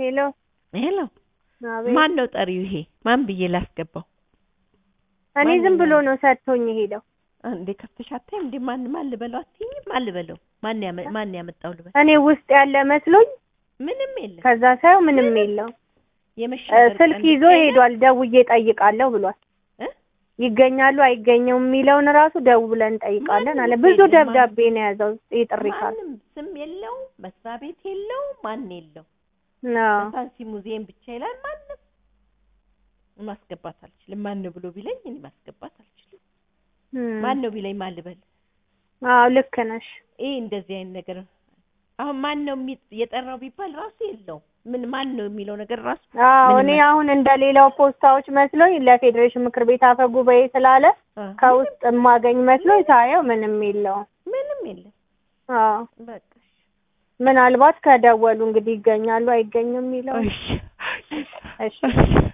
ሄሎ ሄሎ አቤት። ማን ነው ጠሪው? ይሄ ማን ብዬ ላስገባው? እኔ ማን ዝም ነው? ብሎ ነው ሰጥቶኝ ሄደው። እንዴ ከፍተሽ አታይም? እንዴ ማን ማን ልበለው አትይኝም? ማን ልበለው? ማን ያመ ማን ያመጣው ልበል? እኔ ውስጥ ያለ መስሎኝ ምንም የለም። ከዛ ሳየው ምንም የለው። የመሸበር ስልክ ቀን ይዞ ብቻ የለም? ሄዷል። ደውዬ ጠይቃለሁ ብሏል። እ? ይገኛሉ አይገኘውም የሚለውን ራሱ ደውለን እንጠይቃለን አለ። ማንም ብዙ የለም። ደብዳቤ ነው የያዘው የጥሪ ካል ማንም ስም የለው፣ መስሪያ ቤት የለው፣ ማን የለው። አዎ በሳንሲ ሙዚየም ብቻ ይላል። ማንም ማስገባት አልችልም። ማን ነው ብሎ ቢለኝ እኔ ማስገባት አልችልም። እም። ማን ነው ቢለኝ ማን ልበል? አዎ ልክ ነሽ። ይሄ እንደዚህ አይነት ነገር አሁን ማን ነው የሚ- የጠራው ቢባል ራሱ የለውም። ምን ማን ነው የሚለው ነገር ራሱ አዎ ምንም እኔ አይነት- አሁን እንደ ሌላው ፖስታዎች መስሎኝ ለፌዴሬሽን ምክር ቤት አፈ ጉባኤ ስላለ አ፣ ከውስጥ የማገኝ መስሎኝ ሳየው ምንም የለውም። ምንም የለም። አዎ በቃ ምናልባት ከደወሉ እንግዲህ ይገኛሉ አይገኙም የሚለው እሺ እሺ